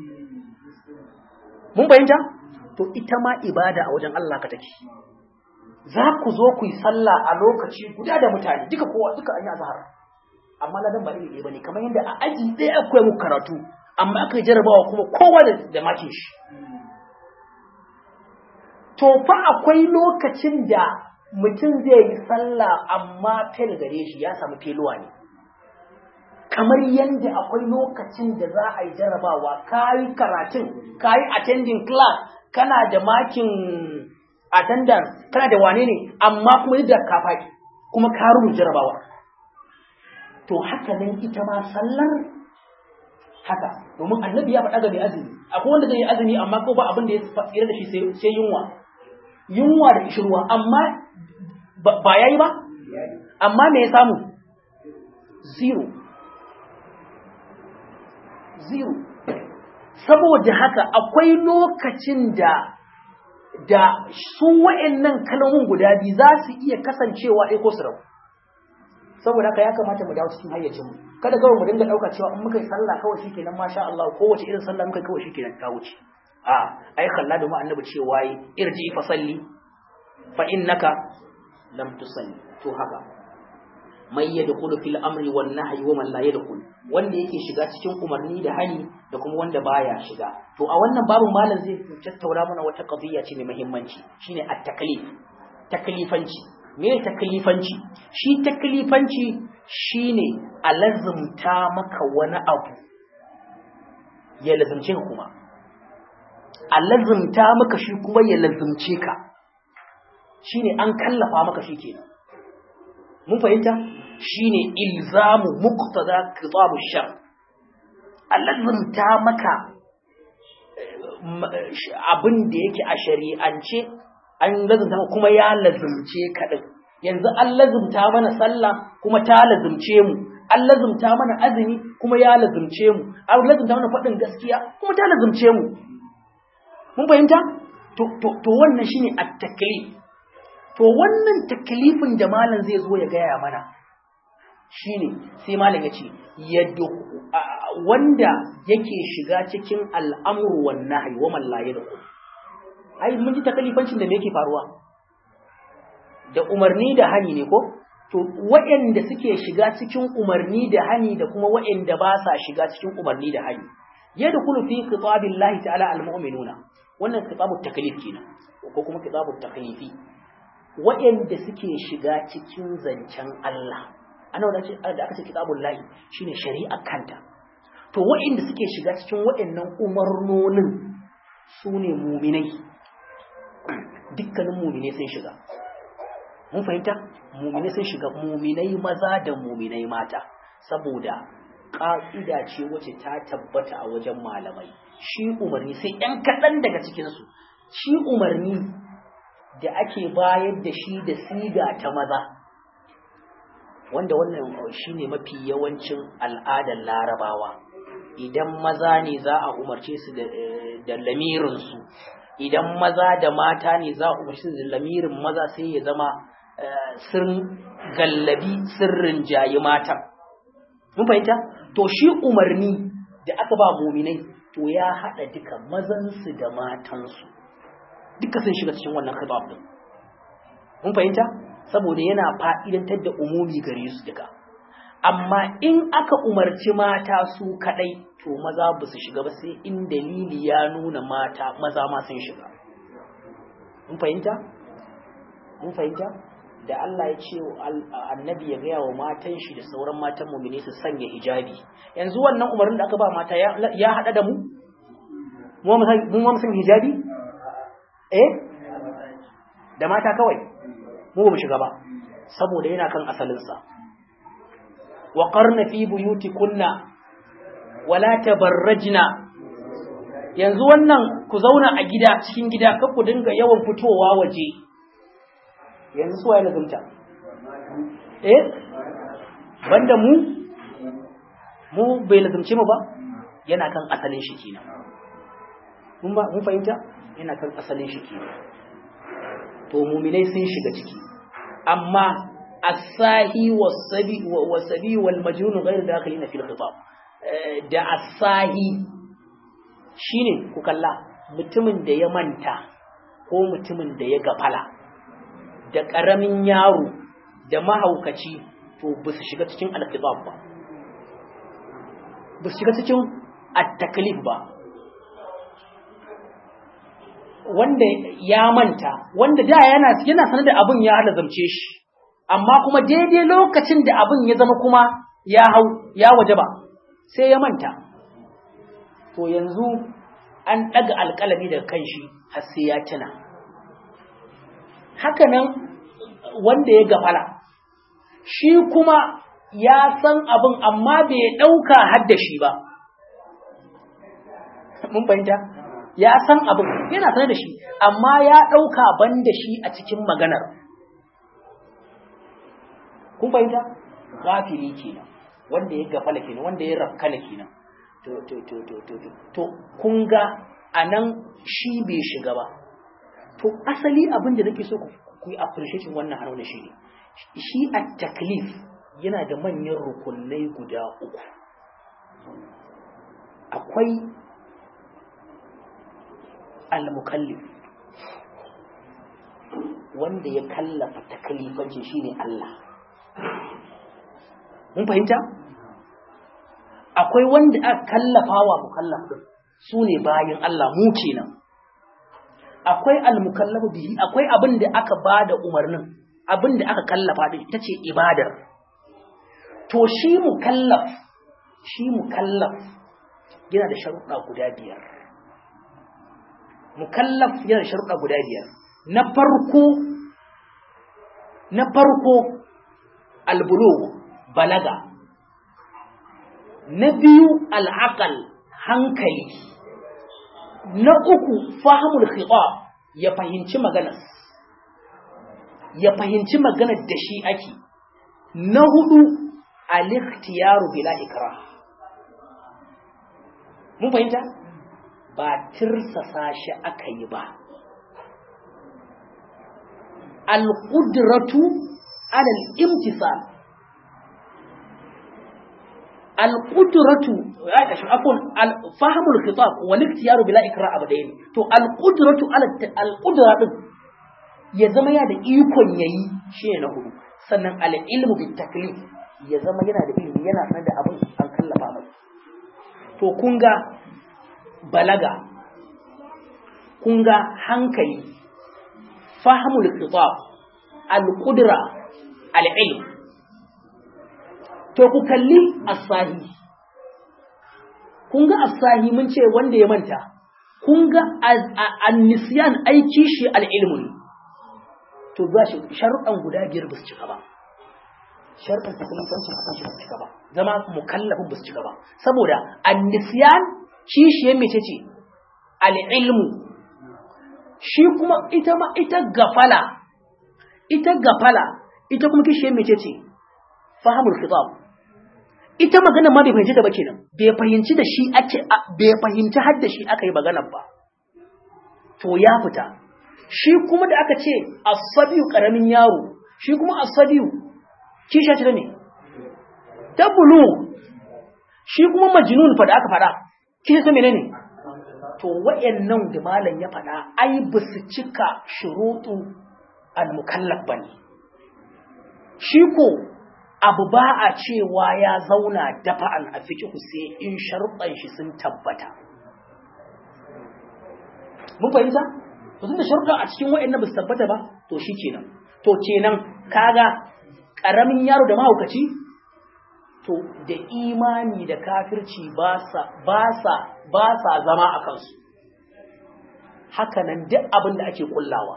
mun fahimta to ita ma ibada a wajen Allah ka take za ku zo ku yi sallah a lokaci guda da mutane duka kowa duka an yi azhar amma ladan ba iri ɗaya bane kamar yadda a aji ɗaya akwai muku karatu amma aka yi jarabawa kuma kowa da, da makin shi to fa akwai lokacin da mutum zai yi sallah amma fel gare shi ya samu feluwa ne kamar yadda akwai lokacin da za a yi jarabawa ka yi karatun ka yi attending class kana da makin attendance kana da wane ne amma kuma yadda ka faɗi kuma ka rubuta jarabawa to haka nan ita ma sallar haka domin annabi ya faɗa ga mai azumi akwai wanda zai yi azumi amma ko ba abin da ya tsira da shi sai yunwa yunwa da kishirwa amma ba yayi ba amma me ya samu zero zero saboda haka akwai lokacin da da su wa'annan kalmomin guda biyu za su iya kasancewa ɗaya ko su rabu saboda haka ya kamata mu dawo cikin hayyacin mu kada kawai mu dinga ɗauka cewa in muka yi sallah kawai shikenan masha Allah kowace irin sallah muka kawai shikenan ta wuce a ai kalla da mu annabi cewa yi irji fa salli fa innaka lam tusalli to haka mai yadkhulu fil amri wan nahyi wa man la yadkhul wanda yake shiga cikin umarni da hani da kuma wanda baya shiga to a wannan babu malam zai tattauna mana wata qadiyya ce mai muhimmanci shine at-taklif taklifanci me taklifanci shi taklifanci shine a lazumta maka wani abu ya lazumce ka kuma a lazumta maka shi kuma ya lazumce ka shine an kallafa maka shi kenan mun fahimta shine ilzamu muqtada kitab shar allazimta maka abin da yake a shari'ance an lazimta kuma ya lazimce ka din yanzu an lazimta mana sallah kuma ta lazimce mu an lazimta mana azumi kuma ya lazimce mu an lazimta mana faɗin gaskiya kuma ta lazimce mu mun fahimta to to wannan shine at-taklif To wannan taklifin da malam zai zo ya gaya mana shine sai malam ya ce wanda yake shiga cikin al'amuru wan nahyi wa man la yadkhul ai mun ji taklifancin da me yake faruwa da umarni da hani ne ko to waɗanda suke shiga cikin umarni da hani da kuma waɗanda ba sa shiga cikin umarni da hani yadkhulu fi khitabillahi ta'ala al-mu'minuna wannan khitabut taklif kenan ko kuma khitabut taklifi wa'anda suke shiga cikin zancen Allah ana wanda ce da aka ce kitabul lahi shine shari'a kanta to wa'anda suke shiga cikin wa'annan umarnonin sune mu'minai dukkanin mu'minai sun shiga mun fahimta mu'minai sun shiga mu'minai maza da mu'minai mata saboda ƙa'ida ce wacce ta tabbata a wajen malamai shi umarni sai ‘yan kaɗan daga cikinsu shi umarni da ake bayar da shi da siga ta maza wanda wannan shi ne mafi yawancin al'adar larabawa idan maza ne za a umarce su da lamirinsu idan maza da mata ne za a umarce su da lamirin maza sai ya zama sun gallabi sirrin jayi mata mun fahimta to shi umarni da aka ba muminai to ya haɗa duka mazansu da matansu duka sun shiga cikin wannan khitab din mun fahimta saboda yana fa'idantar da umumi gare su duka amma in aka umarci mata su kadai to maza ba su shiga ba sai in dalili ya nuna mata maza ma sun shiga mun fahimta mun fahimta da Allah ya ce annabi ya gaya wa matan shi da sauran matan mumine su sanya hijabi yanzu wannan umarnin da aka ba mata ya hada da mu mu ma san hijabi eh da mata kawai mu ba mu shiga ba saboda yana kan asalinsa wa qarna fi buyutikunna wala tabarrajna yanzu wannan ku zauna a gida cikin gida kar ku dinga yawan fitowa waje yanzu suwa ya lazumta eh banda mu mu bai lazumce mu ba yana kan asalin shi kenan mun ba mun fahimta yana kan asalin shi kenan to mu'minai sun shiga ciki amma as-sahi was-sabi was-sabi wal-majnun ghayr dakhilina fil khitab da as-sahi shine ku kalla mutumin da ya manta ko mutumin da ya gafala da ƙaramin yaro da mahaukaci to ba su shiga cikin alkitab ba ba su shiga cikin at-taklif ba wanda ya manta wanda da yana yana sanar da abin ya halazamce shi amma kuma daidai lokacin da abin ya zama kuma ya hau ya waje ba sai ya manta to yanzu an ɗaga alƙalami daga kan shi har sai ya tuna haka nan wanda ya gafala shi kuma ya san abin amma bai ɗauka hadda shi ba mun fahimta ya san abin yana sanar da shi amma ya ɗauka ban da shi a cikin maganar kun fahimta gafiri kenan wanda ya gafala kenan wanda ya rafkana kenan to to to to to to kun ga anan shi bai shiga ba to asali abin da nake so ku yi appreciating wannan haruna shi ne shi a taklif yana da manyan rukunai guda uku akwai al-mukallif wanda ya kallafa taklifanci shine Allah mun fahimta akwai wanda aka kallafa wa mukallaf su ne bayan Allah mu kenan akwai almukallafu bihi akwai abin da aka bada umarnin abin da aka kallafa din ita ce ibadar to shi mukallaf shi mukallaf yana da sharuɗa guda biyar mukallaf yana da sharuɗa guda biyar na farko na farko albulugh balaga na biyu al'aqal hankali na uku fahimul khitab ya fahimci maganar ya fahimci maganar da shi ake na hudu al-ikhtiyaru bila ikrah mun fahimta ba tirsasa shi aka yi ba al-qudratu ala al-imtisal al-qudratu afwan fahmul khitab wal ikhtiyaru bila ikra abadain to al-qudratu ala al-qudra din ya zama ya da ikon yayi shi na hudu sannan al-ilmu bit taklif ya zama yana da ilimi yana sanar da abin an kallafa masa to kun ga balaga kun ga hankali fahimul khitab al-qudra al-ilm to ku kalli asahi kun ga asahi mun ce wanda ya manta kun ga an-nisyan aiki shi al-ilmu ne to za shi sharuɗan guda biyar ba su cika ba sharuɗan takalifancin akan shi ba su cika ba zama mukallafin ba su cika ba saboda an-nisyan kishiyar mece ce al-ilmu shi kuma ita ma ita gafala ita gafala ita kuma kishiyar mece ce fahimul khitab ita magana ma bai fahimci ta ba kenan bai fahimci da shi ake bai fahimci har da shi aka yi maganar ba to ya fita shi kuma da aka ce asabiyu karamin yaro shi kuma asabiyu kisha ce da me ta bulu shi kuma majnun fa da aka fada kisha ta menene to wayannan da malam ya fada ai ba su cika shurutu al-mukallaf bane shi ko abu ba a cewa ya zauna dafa'an a fikihu sai in sharuɗan shi sun tabbata. Mun fahimta? To tun da sharuɗan a cikin wa'in ba su tabbata ba, to shi kenan. To kenan kaga ƙaramin yaro da mahaukaci? To da imani da kafirci ba sa zama a kansu. Hakanan duk abin da ake kullawa.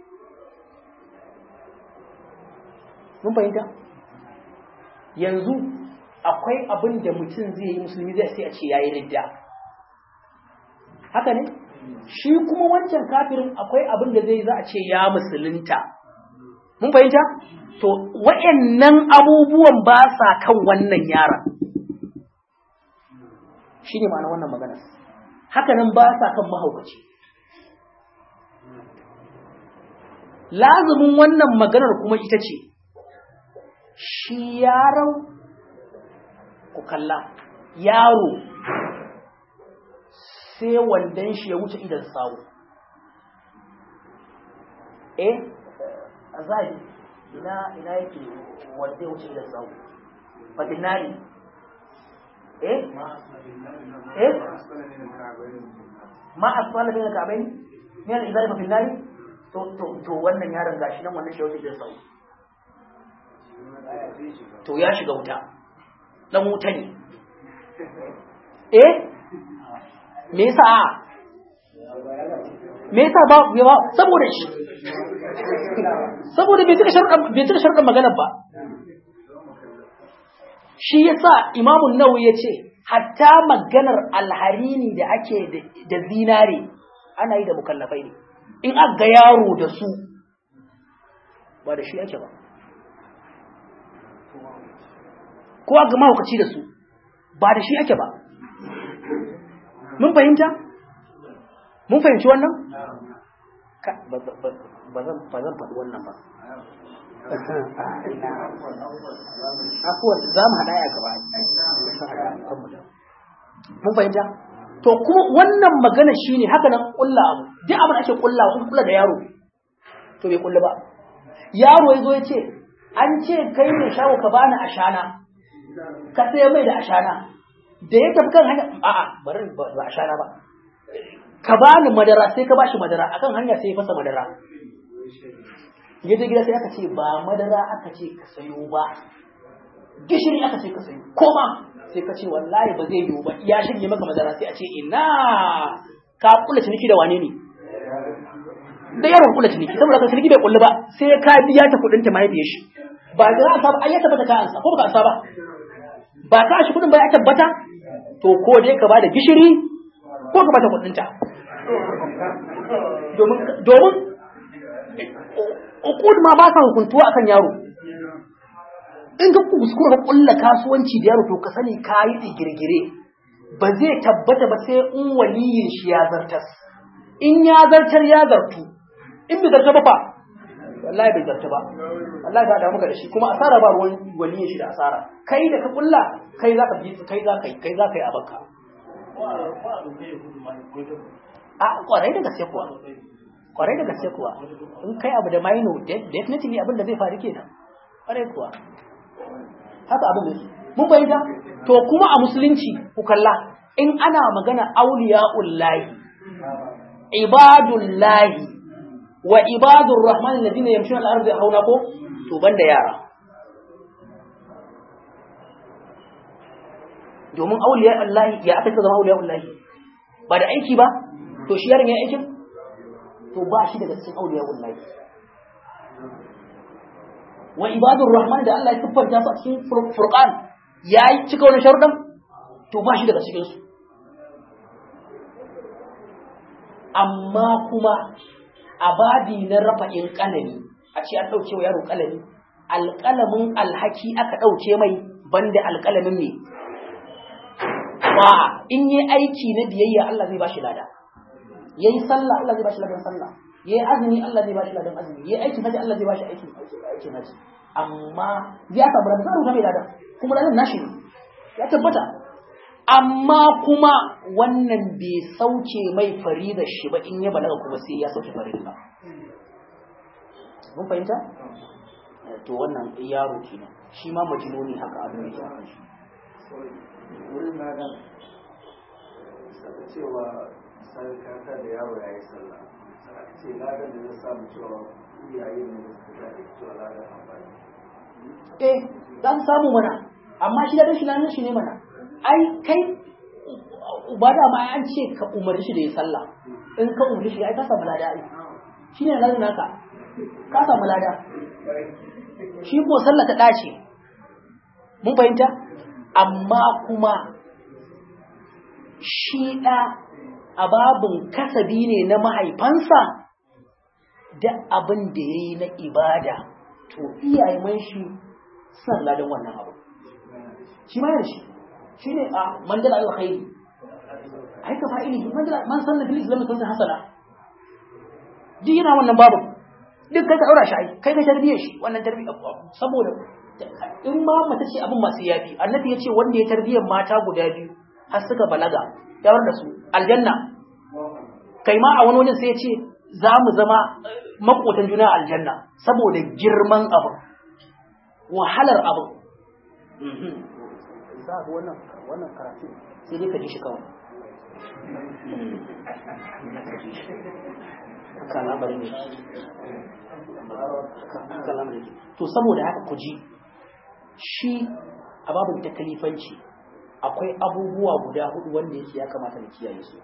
Mun fahimta? yanzu akwai abin da mutum zai yi musulmi zai sai a ce yayi ridda haka ne shi kuma wancan kafirin akwai abin da zai za a ce ya musulunta mun fahimta to wayannan abubuwan ba sa kan wannan yaron shine ma'ana wannan magana haka nan ba sa kan mahaukaci lazumin wannan maganar kuma ita ce shi yaron ku kalla yaro sai wandan shi ya wuce idan sawu eh azali ina ina yake wanda ya wuce idan sawu fadinari eh eh ma asfala min al-ka'bayn min al-izari fa fil to to to wannan yaron gashi nan wannan shi ya wuce idan sawu to ya shiga wuta dan wuta ne eh me yasa me yasa ba ba saboda shi saboda bai tuka sharɗan bai tuka sharɗan maganar ba shi yasa imamu nawawi yace hatta maganar alharini da ake da zinare ana yi da mukallafai ne in aka ga yaro da su ba da shi ake ba ko ga mahaukaci da su ba da shi ake ba mun fahimta mun fahimci wannan ba zan faɗi wannan ba afuwan za mu haɗa ya gaba mun fahimta to kuma wannan magana shine haka nan ƙulla abu duk abin ake ƙulla kun ƙulla da yaro to bai ƙulla ba yaro ya zo ya ce an ce kai ne shawo ka bani ashana ka sai mai da ashana da ya tafi kan hanya a'a bari ba ashana ba ka bani madara sai ka bashi madara akan hanya sai ya fasa madara ya je gida sai aka ce ba madara aka ce ka sayo ba gishiri aka ce ka sayo koma sai ka ce wallahi ba zai yiwu ba ya shirye maka madara sai a ce ina ka kula ciniki da wane ne da yaron kula ciniki saboda ka ciniki bai kullu ba sai ka biya ta kudin ta mahaifiyar shi ba za a saba ai ya tabbata ka ansa ko ba ka ansa ba ba ka shi kudin ba ya tabbata to ko dai ka bada gishiri ko ka bata kudin ta domin domin ukud ma ba sa hukuntuwa akan yaro in ka kuskura ka kulla kasuwanci da yaro to ka sani ka yi digirgire ba zai tabbata ba sai in waliyin shi ya zartas in ya zartar ya zartu in bai zarta ba fa wallahi bai zarta ba wallahi ba da muka da shi kuma asara ba ruwan waliyin shi da asara kai da ka kulla kai za ka bi kai za ka yi kai za ka yi abanka a kwarai da gaske kuwa kwarai da gaske kuwa in kai abu da maino definitely abin da zai faru kenan kwarai kuwa haka abin da mun bayyana to kuma a musulunci ku kalla in ana magana auliya'ullahi ibadullahi wa ibadur rahman alladhina yamshuna al-ardi hauna ko to banda yara domin auliya'ullahi ya aka zama auliya'ullahi ba da aiki ba to shi yaron ya aikin to ba shi daga cikin auliya'ullahi wa ibadur rahman da Allah ya siffanta su a cikin furqan yayi cika wannan sharuɗan to ba shi daga cikin su amma kuma a babi na rafa'in kalami a ce an ɗauke wa yaro kalami alƙalamin alhaki aka ɗauke mai banda alƙalamin ne ba in yi aiki na biyayya Allah zai ba shi lada yayi sallah Allah zai ba shi ladan sallah yayi azumi Allah zai ba shi ladan azumi yayi aikin haji Allah zai ba shi aikin aikin haji amma ya samu ladan sai mai ladan kuma ladan nashi ne ya tabbata amma kuma wannan bai sauke mai farida shi ba in ya balaga kuma sai ya sauke farida mun fahimta to wannan yaro kenan shi ma majnuni haka abin yake akan shi wurin na dan saka cewa sai kaka da yaro ya yi sallah aka ce ladan da zai samu cewa iyaye ne da suka da cewa ladan amfani eh za su samu mana amma shi da shi ladan shi ne mana ai kai ba da ma an ce ka umarci shi da ya sallah in ka umarci shi ai ka samu lada ai shi ne ladan naka ka samu lada shi ko sallah ta dace mun fahimta amma kuma shi ɗa a babin kasabi ne na mahaifansa da abin da ya yi na ibada to iyayen shi suna ladan wannan abu shi ma yana shi shi ne a mandala alkhairi ai ka fa'ili mandala man sanna fil islam sunna hasana duk yana wannan babu duk kai ka daura shi ai kai ka tarbiyyar shi wannan tarbiyyar saboda in ma mace ce abin masu yafi annabi ya ce wanda ya tarbiyyar mata guda biyu har suka balaga ya da su aljanna kai ma a wani wajen sai ya ce za mu zama makotan juna aljanna saboda girman abin wahalar abin za ga wannan wannan karatu sai dai ka ji shi kawai haka lamarin ne haka lamarin ne to saboda haka ku ji shi a babin takalifanci akwai abubuwa guda hudu wanda yake ya kamata na kiyaye su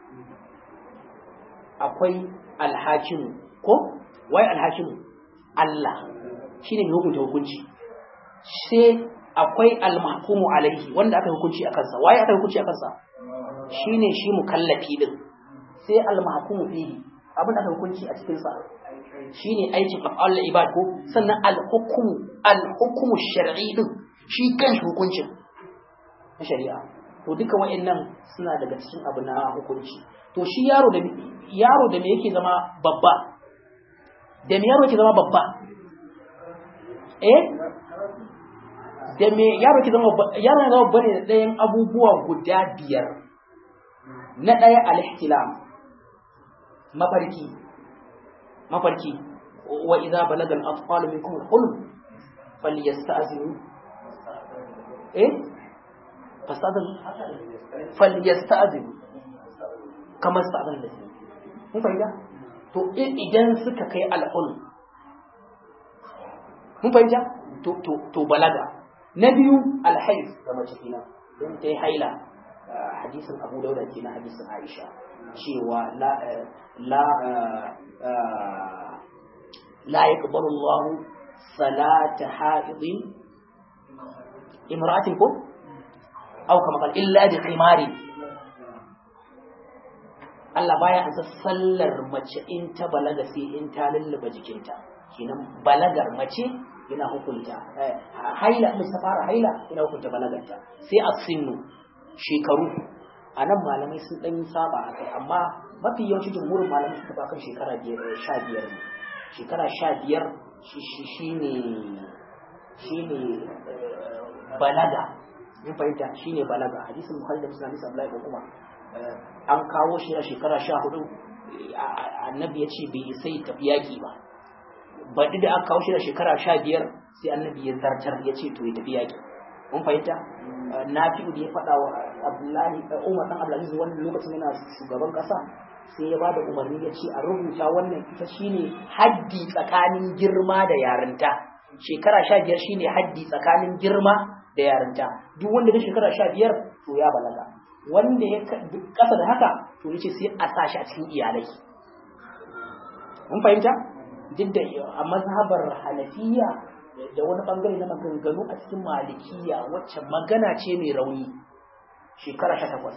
akwai alhakimu ko wai alhakimu Allah shine mai hukunta hukunci sai akwai almahkumu alaihi wanda aka hukunci a kansa waye aka hukunci a kansa shine shi mukallafi din sai almahkumu fihi abin da aka hukunci a cikin sa shine aikin af'al ibad ko sannan al-hukmu al-hukmu shar'i din shi kan hukuncin na shari'a to duka wa'annan suna daga cikin abu na hukunci to shi yaro da yaro da me yake zama babba da me yaro yake zama babba eh da me yaro yake zama babba yaro yana zama babba ne da ɗayan abubuwa guda biyar na ɗaya al-ihtilam mafarki mafarki wa idza balaga al-atfal minkum al-hulm falyasta'zinu eh fasadin falyasta'zinu kama sta'zan da su mun fahimta to idan suka kai al-hulm mun fahimta to to to balaga na biyu al-hayz da mace kenan don ta yi haila hadisin Abu Dawud kenan hadisin Aisha cewa la la لا يقبل الله صلاة حائض امرأة كم أو كما قال إلا بخمار Allah baya ansa sallar mace in ta balaga sai in ta lullube jikinta kenan balagar mace yana hukunta haila in ta fara haila yana hukunta balagarta sai as-sinnu shekaru anan malamai sun dan saba akai amma mafi yawanci jumhurin malamai suka ba kan shekara 15 ne shekara sha biyar shi ne balaga mun fahimta shi ne balaga hadisin bukhari da muslim hadisi abdullahi kuma an kawo shi a shekara sha hudu annabi ya ce bai sai tafi yaki ba baɗi da aka kawo shi a shekara sha biyar sai annabi ya zartar ya ce to ya tafi yaki mun fahimta nafi'u da ya faɗa wa abdullahi umar dan abdulaziz wannan lokacin yana shugaban ƙasa sai ya bada umarni ya ce a rubuta wannan ita shine haddi tsakanin girma da yarinta shekara sha biyar shine haddi tsakanin girma da yarinta duk wanda ya shekara sha biyar to ya balaga wanda ya ƙasa da haka to yace sai a sa shi a cikin iyalai mun fahimta duk da a mazhabar hanafiya da wani bangare na maganganu a cikin malikiya wacce magana ce mai rauni shekara sha takwas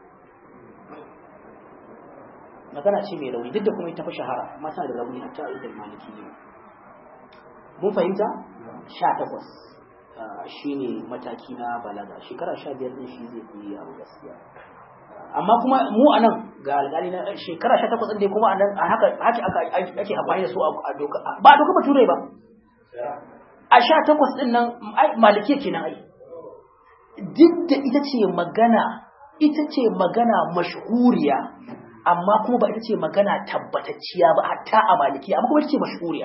magana ce mai rauni duk da kuma ita fi shahara amma tana da rauni hatta a idan malikiya mun fahimta sha takwas shi ne mataki na balaga shekara sha biyar din shi zai fi yaro gaskiya amma kuma mu a nan ga alƙali na shekara sha takwas ɗin kuma a nan a haka ake amfani da su a doka ba a doka ba turai ba a sha takwas ɗin nan malikiya kenan ai duk da ita ce magana ita ce magana mashhuriya amma kuma ba ita ce magana tabbatacciya ba hatta a malikiya amma kuma ita ce mashhuriya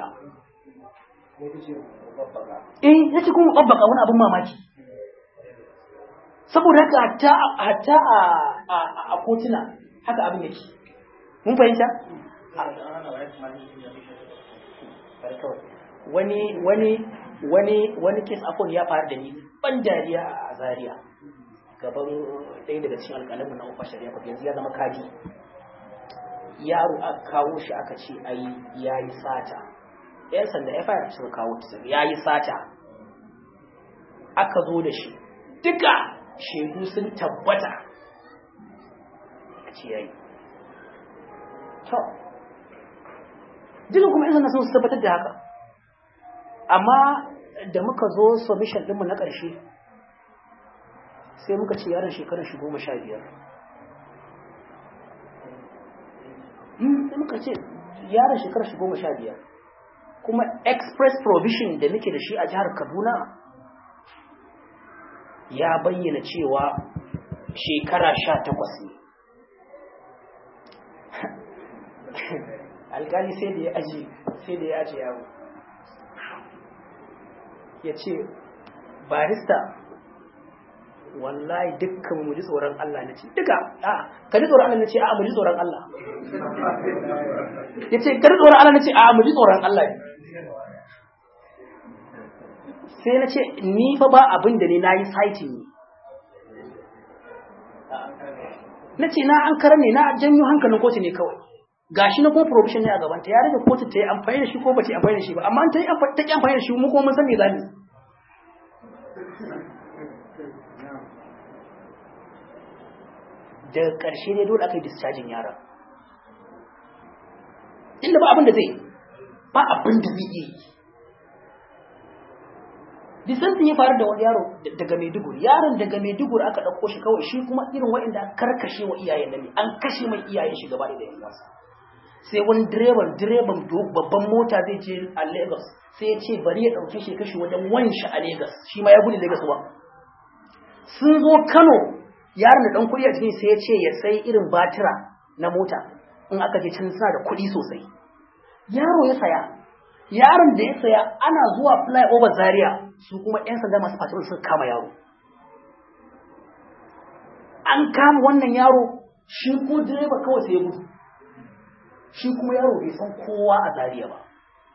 eh ita ce kuma babbaka wani abin mamaki saboda haka hatta hatta a a kotuna haka abin yake mun fahimta wani wani wani wani kes afon ya faru da ni ban dariya a Zaria gaban ɗaya daga cikin alƙalamin na ufa shari'a ko yanzu ya zama kaji yaro aka kawo shi aka ce ai yayi sata yan sanda ya fara suka kawo ta yayi sata aka zo da shi duka shaidu sun tabbata a ce yayi to duka kuma yan sanda sun tabbatar da haka amma da muka zo submission ɗinmu na ƙarshe sai muka ce yaron shekarar shi goma sha biyar sai muka ce yaron shekarar shi goma sha biyar kuma express provision da muke da shi a jihar kaduna ya bayyana cewa shekara sha takwas ne alkali sai da ya aji sai da ya aji yawo ya ce barista wallahi dukkan mu ji tsoron Allah na ce duka a ka ji tsoron Allah na ce a mu ji tsoron Allah ya ce ka ji tsoron Allah na ce a mu ji tsoron Allah sai na ce ni fa ba abin da ne na yi saitin ne na ce na an karar ne na janyo hankalin kotu ne kawai gashi na kuma provision ne a gaban ta ya rage kotu ta yi amfani da shi ko ba ta yi amfani da shi ba amma ta yi amfani da shi mu kuma mun san me za mu daga ƙarshe ne dole aka yi discharging yaron inda ba abin da zai ba abin da zai yi disantin ya faru da wani yaro daga maiduguri yaron daga maiduguri aka ɗauko shi kawai shi kuma irin waɗanda aka karkashe wa iyayen da ne an kashe mai iyayen shi gaba da yan wasa sai wani direban direban babban mota zai je a lagos sai ya ce bari ya ɗauke shi kashe wajen wanshi a lagos shi ma ya gudu lagos ba sun zo kano yaron da dan kuɗi a cikin sai ya ce ya sai irin batira na mota in aka je can suna da kuɗi sosai yaro ya saya yaron da ya saya ana zuwa flyover zaria su kuma yan sanda masu patrol suka kama yaro an kama wannan yaro shi ko direba kawai sai ya gudu shi kuma yaro bai san kowa a zaria ba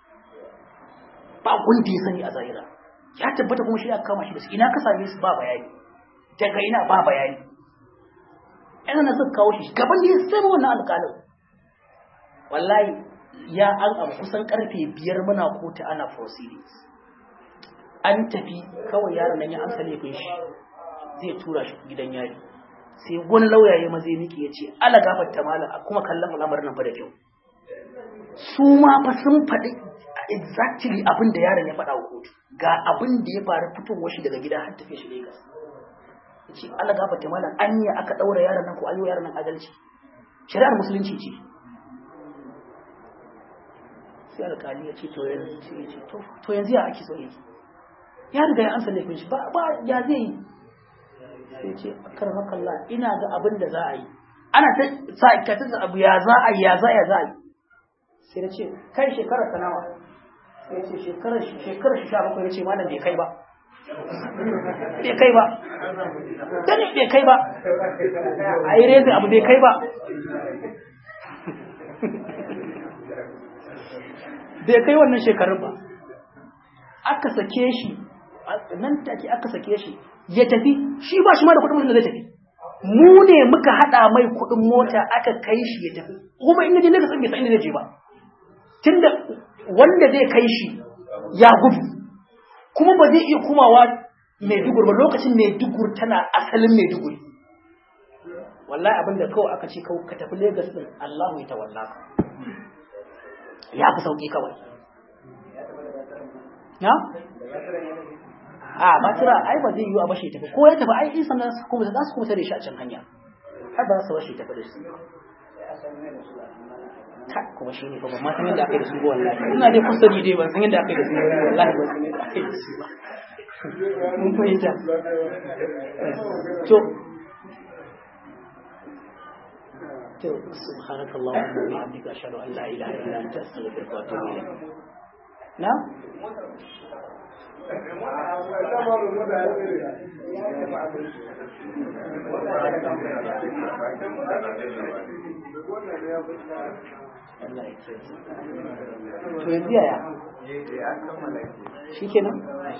ba wanda ya sani a zaria ya tabbata kuma shi aka kama shi da su ina ka same su ba bayani daga ina ba bayani yana na suka kawo shi gaban da ya sai wannan alƙalin wallahi ya an abu kusan karfe biyar muna kotu ana proceedings an tafi kawai yaron nan ya amsa laifin shi zai tura shi gidan yari sai wani lauya ya maza miki ya ce ala gafarta mala kuma kallon al'amarin nan fa da kyau su ma fa sun faɗi exactly abin da yaron ya faɗa wa kotu ga abin da ya faru fitowar shi daga gida har tafiya shi Lagos ce Allah gafarta malam anya aka daura yaron nan ko ayo yaron nan adalci shari'ar musulunci ce sai alƙali ya ce to yanzu sai ya ce to to yanzu ya ake so yi ya riga ya amsa laifin shi ba ba ya zai yi sai ce karmakallah ina ga abin da za a yi ana ta sa ka ta abu ya za a yi ya za ya za a yi sai na ce kai shekarar ta nawa sai ya ce shekarar shekarar shi sha bakwai ya ce malam bai kai ba bai kai ba dani bai kai ba a yi rezin abu bai kai ba bai kai wannan shekarun ba aka sake shi nan take aka sake shi ya tafi shi ba shi ma da kudin da zai tafi mu ne muka hada mai kudin mota aka kai shi ya tafi kuma in je ne ka san bai san inda zai je ba tunda wanda zai kai shi ya gudu kuma ba zai iya kumawa Maiduguri ba lokacin Maiduguri tana asalin Maiduguri wallahi abinda kawai aka ce kawai ka tafi Lagos din Allahu ya tawalla ka ya fi sauki kawai na a ba tira ai ba zai yi a bashi tafi ko ya tafi ai in sannan su kuma za su kuma tare shi a can hanya har ba za su bashi tafi da su ta kuma shi ne ba ban ma san yadda aka yi da su ba wallahi ina dai kusa dai ban san yadda aka yi da su ba wallahi ban san yadda aka yi da su ba mun fahimta to to subhanakallahumma wa bihamdika ashhadu an la ilaha illa anta astaghfiruka wa atubu ilayk na Allah ya ce. To yanzu yaya? Shi kenan?